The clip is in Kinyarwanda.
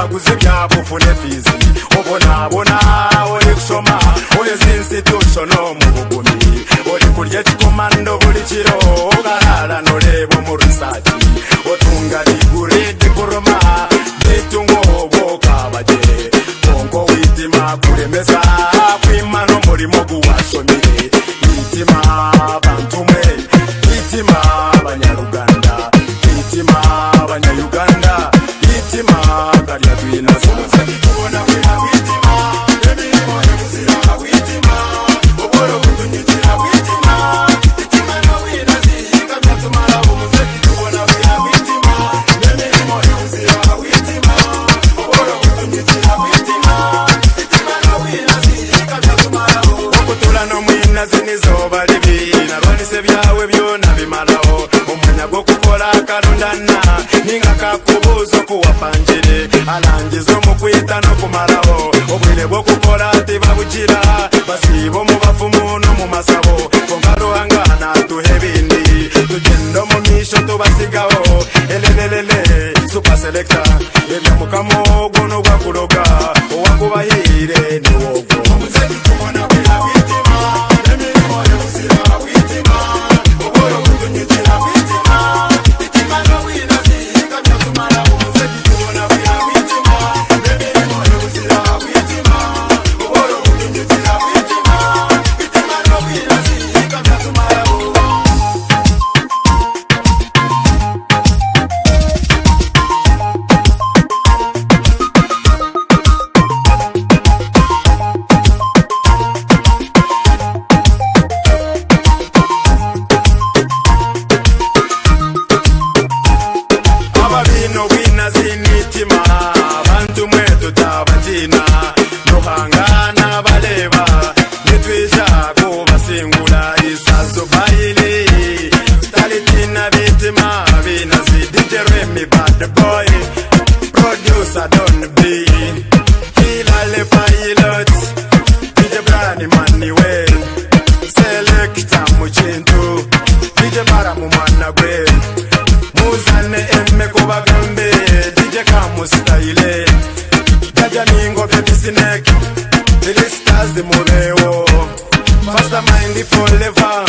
nabo ufune fizi ubonabona uri gusoma uri izi institutional mu bugumi uri kurya ikikomando buri kiro ugararana ureba mu rusaki utunga rigure dikoroma n'itungo bokabage kongo witima kuremeza kwimana umurimo guwashomire itima bantumwe itima abanyaruganda itima abanyayuganda itima garya rwinazo ubona kwina kwitima emirimo yo muzira kwitima ubworo butunyukira kwitima itima no wina ziyiga byatumara umuze ubona kwina kwitima emirimo yo muzira kwitima ubworo butunyukira kwitima itima no wina ziyiga byatumara okutura no mwina zinizoba ribi narwanise byawe byona bimaraho umwanya gwo gukora akarundana ningakakubuzo kuwapangire arangiza umukwita no kumaraho ubwire bwo gukora tibabugira basiba mu bafumu no mu masabo kongaruhangana duhe bindi tugenda mu misho tubasigaho elelelele supaselekta ibyo mukamugo n'ugwakuroga uwakubahire niwogo ubona wira witima emirimo y'ubuzima witima ubworo butunyukira witima itima no wina ziyiga byatumara umuze ubona wira witima emirimo y'ubuzima witima ubworo butunyukira witima itima no wina ziyiga byatumara umuze ababino wina z'imitima abantu mwe tutabatina duhangana bareba nitwija kubasingura isaso bayiri talitina bitima binazi dijeremi bad boy producer don b hilale pilot dj brani manuel selekta mukintu dj mara mumwana gwe muzane emme kubagambe dj kamusitayile jajja ningobye bisinek dilistaz murewo mastermind forever